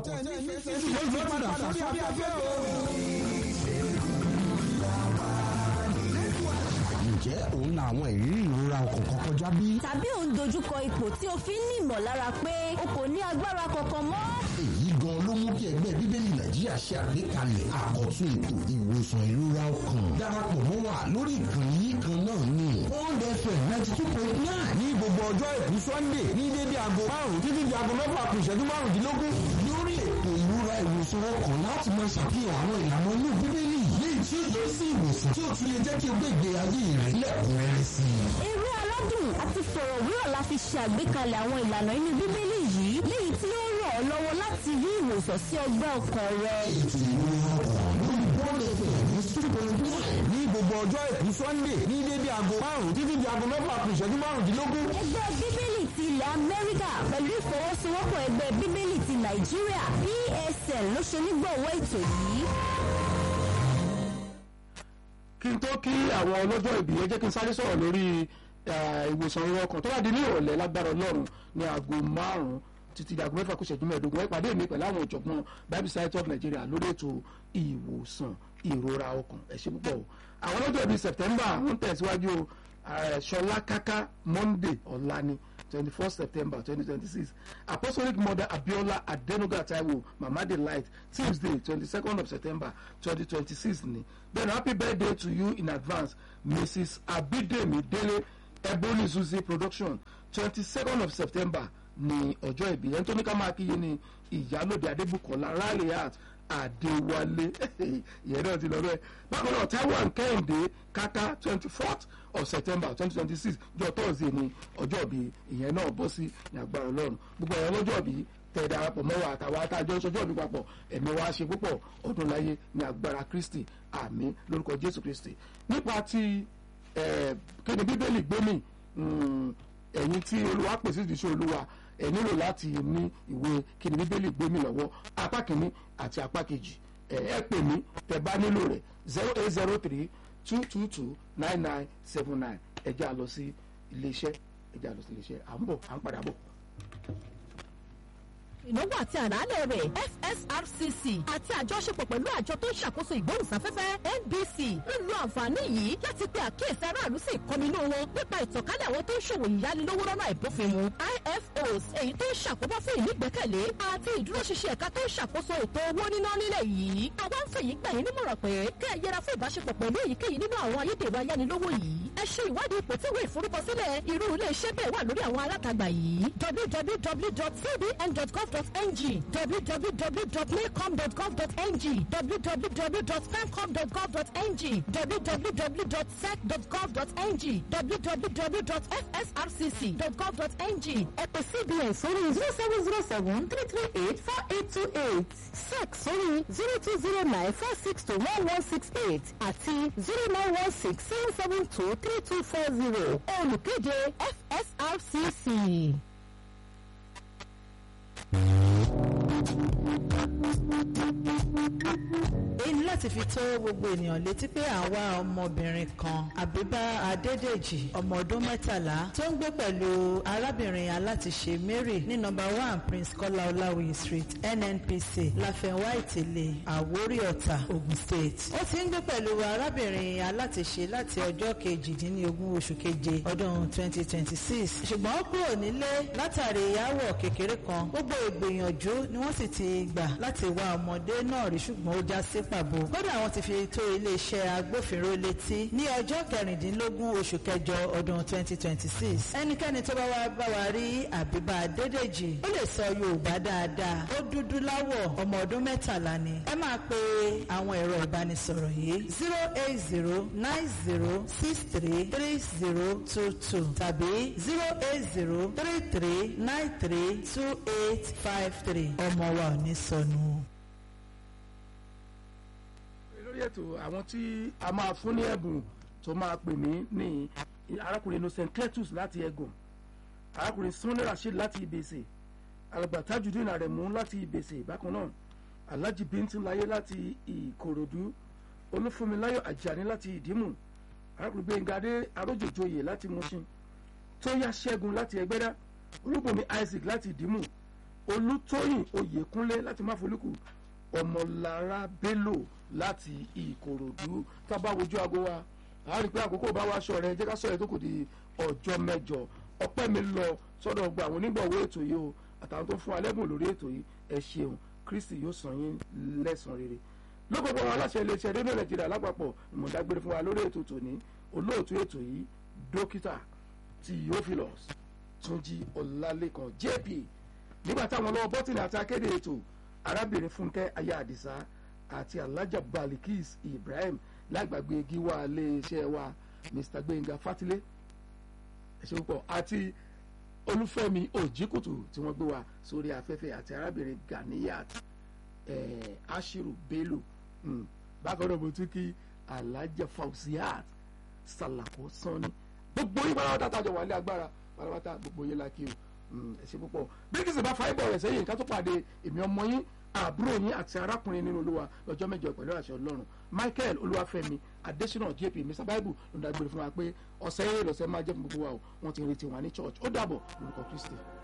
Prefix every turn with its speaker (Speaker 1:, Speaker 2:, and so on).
Speaker 1: tẹ̀ nífẹ̀ẹ́ sí lójú padà sórí afẹ́fẹ́ o.
Speaker 2: ǹjẹ́ òun la àwọn ìrírí ìrora ọkàn kan kọjá bí?
Speaker 3: tàbí ò ń dojúkọ ipò tí o fi ń ní ìmọ̀lára pé o kò ní agbára kankan mọ́.
Speaker 2: èyí gan ló mú kí ẹgbẹ́ bíbélì nàìjíríà ṣe àgbékalẹ̀ àkọ́tún ètò ìwòsàn ìrora ọkàn darapọ̀ mọ́ wa lórí ìkànnì yìí kan náà ni one fm ninety two point nine
Speaker 1: ní gbogbo ọjọ́ ìkú sunday ní dédé aago márùn-ún títí di aago mẹ́fà kù ìṣẹ́jú márùndínlógún.
Speaker 2: lórí ètò ìrora ìwòsàn ọkàn láti máa ṣàfihàn àwọn ìlànà inú bíbélì léyìí tí ó yẹ sí ìwòsàn tí ó tún lè jẹ́ kí o gbé ìgbé ayé rẹ lẹ́kùnrẹ́rẹ́ sí i.
Speaker 3: eré aládùn àti fọ̀rọ̀wérọ̀ la fi ṣe àgbékalẹ̀ àwọn ìlànà inú bíbélì yìí léyìí tí ó ràn ọ́ lọ́wọ́ láti rí ìwòsàn sí ọgbẹ́ ọkàn rẹ.
Speaker 2: ètò ìrora ọkàn lórí one fm ní two point nine
Speaker 1: ní gbogbo ọjọ́ ìkú sunday ní dédé aago márùn-ún títí di aago mẹ́fà kù ìṣẹ́jú márùndínlógún.
Speaker 3: ẹgbẹ́ bíbélì ti ilẹ̀ amẹ́ríkà pẹ̀lú ìfọwọ́sowọ́pọ̀ ẹgbẹ́ bíbélì ti nàìjíríà psn ló ṣe onígbọ̀wọ́ ètò yìí.
Speaker 4: kí n tó kí àwọn ọlọ́jọ́ ìbí ẹ jẹ́ kí n sáré sọ̀rọ̀ lórí eh, ìwòsàn ìrọ̀ ọkàn tó bá di ní ìrọ̀lẹ́ lágbára ọlọ́run ní aago márùn-ún títí di aago mẹ́fà kù ìṣẹ́jú mẹ́ẹ̀ẹ́dógún ẹ pàdé mi pẹ̀lú àwọn ọ̀jọ̀gbọ́n bible society of nigeria lórí ètò ìwòsàn ìrora ọkàn ẹ ṣé púpọ̀ o àwọn ọlọ́jọ́ ìbí september ń tẹ̀síwájú o eh, ṣọlá káká monday ọ̀la ni twenty first september twenty twenty six apostolic mother abiola adenuga taiwo mama delight tuesday twenty second of september twenty twenty six ni then happy birthday to you in advance mrs abidemi dele ebony suzy production twenty second of september ni ọjọ́ ìbí ẹni tó ní ká máa kíyè ní ìyálòde adébùkọ́lá raleigh adéwálé ìyẹn náà ti lọ bẹ́ẹ̀ bákan náà taiwan kẹ́hìndé kaka twenty fourth of september twenty twenty six jọ thursday ni ọjọ́ ìbí ìyẹn náà bọ́ sí ní agbára ọlọ́run gbogbo ẹ̀yàn lọ́jọ́ ìbí tẹ̀ darapọ̀ mọ́ wa àtàwọn atájọ́ sọjọ́ ìbí papọ̀ ẹ̀mí wa ṣe púpọ̀ ọdún láyé ní agbára kristi àmín lórúkọ jésù kristi nípa ti kéde bíbélì gbémì ẹ̀yin tí olúwa pèsè ìdíṣẹ́ olúwa ẹ nílò láti ní ìwé kíni bíbélì gbé mi lọ́wọ́ apá kìíní àti apá kejì ẹ ẹ pè mí tẹ́ bá nílò rẹ̀ zero eight zero three two two two nine nine seven nine ẹ jẹ́ a lọ sí iléeṣẹ́ ẹ jẹ́ a lọ sí iléeṣẹ́ à ń bọ̀ à ń padà bọ̀.
Speaker 5: ìnáwó àti àràálẹ̀ rẹ̀ fsrcc àti àjọṣepọ̀ pẹ̀lú àjọ tó ń ṣàkóso ìgbóhùnsáfẹ́fẹ́ nbc ń lo àǹfààní yìí láti pe àkíyèsí aráàlú sí ìkọminú wọn nípa ìtànkálẹ̀ àwọn tó ń ṣòwò ìyánilówó lọ́nà àìbófinmu ifos èyí tó ń ṣàkóbá fún ìnígbẹ́kẹ̀lé àti ìdúróṣinṣin ẹ̀ka tó ń ṣàkóso ètò owó níná nílẹ̀ yìí àwa ń fèyí gbà yín nímọ̀ràn pé kẹ́ ẹ yẹra fún ìbáṣepọ̀ pẹ̀lú èyíkéyìí nínú àwọn ayédèrú ayánilówó yìí ẹ ṣe ìwádìí ipò tí ìwé ìforúkọsílẹ̀ irú ilé iṣẹ́ bẹ́ẹ̀ wà lórí àwọn alátagbà yìí www.cbn.gov.ng www.maycom.gov.ng www.femcom.gov.ng www.sec.gov.ng www.fsrcc.gov.ng ẹ pè cbn sórí zero seven zero seven three three eight four eight two eight sec sórí zero two zero nine four six two one one six eight àti zero nine one six seven seven two three two four zero olùkéde fsrcc.
Speaker 6: èyí láti fi tó gbogbo ènìyàn létí pé àwa ọmọbìnrin kan àbíbá adédèjì ọmọ ọdún mẹ́tàlá tó ń gbé pẹ̀lú arábìnrin alátiṣe mary ní nọ́mbà one prince kọ́lá ọláwìyí street nnpc láfẹnwá ìtẹ̀lé àwórí ọ̀tà ogun state ó ti ń gbé pẹ̀lú arábìnrin alátiṣe láti ọjọ́ kejìdínlógún oṣù keje ọdún twenty twenty six ṣùgbọ́n ó kúrò nílé látàrí aáwọ̀ kékeré kan gbogbo ìgbìyànjú ni wọ́n sì ti gbà láti wá ọmọdé náà rí ṣùgbọ́n ó já sí pàbó kódà àwọn ti fi tó iléeṣẹ́ agbófinró létí ní ọjọ́ kẹrìndínlógún oṣù kẹjọ ọdún 2026 ẹnikẹ́ni tó bá wá bá wa rí àbíbá adédèjì ó lè sọ yorùbá dáadáa ó dúdú láwọ̀ ọmọ ọdún mẹ́tàlá ni ẹ máa pe àwọn ẹ̀rọ ìbánisọ̀rọ̀ yìí zero eight zero nine zero six three three zero two two tàbí zero eight zero three three nine three two eight five three ọmọ wa ò ní sọnù
Speaker 4: lórí ètò àwọn tí a máa fún ní ẹ̀bùn tó máa pè mí ní arákùnrin innocent cletus láti ẹ̀gùn arákùnrin sunni rasheed láti ibèsè alàgbà tajudeen aremu láti ibèsè bákan náà alhaji bintin láyé láti ìkòròdú olúfúnmiláyọ̀ àjàní láti ìdímù arákùnrin gbẹ̀ngàdé arójòjòyè láti mushin tóyá ṣẹ́gun láti ẹgbẹ́dá olúbùnmi isaac láti ìdímù olùtóyìn oyèkúnlé láti máfolúkù ọmọlára bello láti ìkòròdú tábà wojú aago wa a rí i pé àkókò bá wa aṣọ rẹ jẹ́ ká sọ ẹ̀ tó kù di ọjọ́ mẹ́jọ ọpẹ́ mi lọ sọ́dọ̀ gba àwọn onígbọ̀wọ́ ètò yìí o àtàwọn tó fún wa lẹ́bùn lórí ètò yìí ẹ ṣeun kristi yóò san yín lẹ́san rere lọ́gbọ̀gbọ̀ àwọn aláṣẹ iléeṣẹ́ rédíò nàìjíríà lápapọ̀ ìmọ̀dágbére fún wa lórí ètò tòní olóòtú ètò yìí dókítà theophilus túnjí ọlálẹ́kan jp nígbà táwọn ọlọ́wọ́ bọ́tìnì àti akéde ètò arábìnrin fúnkẹ́ aya àdìsá àti alájà balikis ibrahim lágbàgbé gíwá iléeṣẹ́ wa mr gbẹ̀ngà fatilé ẹ̀ṣẹ̀ púpọ̀ àti olúfẹ́mi òjìkùtù tí wọ́n gbé wa sórí afẹ́fẹ́ àti arábìnrin ganiyat eh, ashiru bello mm. bákan náà mo tún kí alájà fauziat salako sanni gbogbo yín pátápátá tàjọ wà ní agbára pátápátá gbogbo yín la kí o ẹ̀ṣẹ̀ púpọ̀ bí kìsì bá fa ibọ̀ rẹ̀ sẹ́yìn ká tó pàdé èmi ọmọ yín àbúrò yín àti arákùnrin nínú olúwa lọ́jọ́ mẹ́jọ pẹ̀lú àṣẹ ọlọ́run michael olúwàfẹ́mi adésínà jp mr bible ló ń dágbére fún wa pé ọ̀sẹ̀ yẹn lọ́sẹ̀ máa jẹ́ fún gbogbo wa o wọ́n ti retí wa ní church ó dàbọ̀ lórúkọ kristi.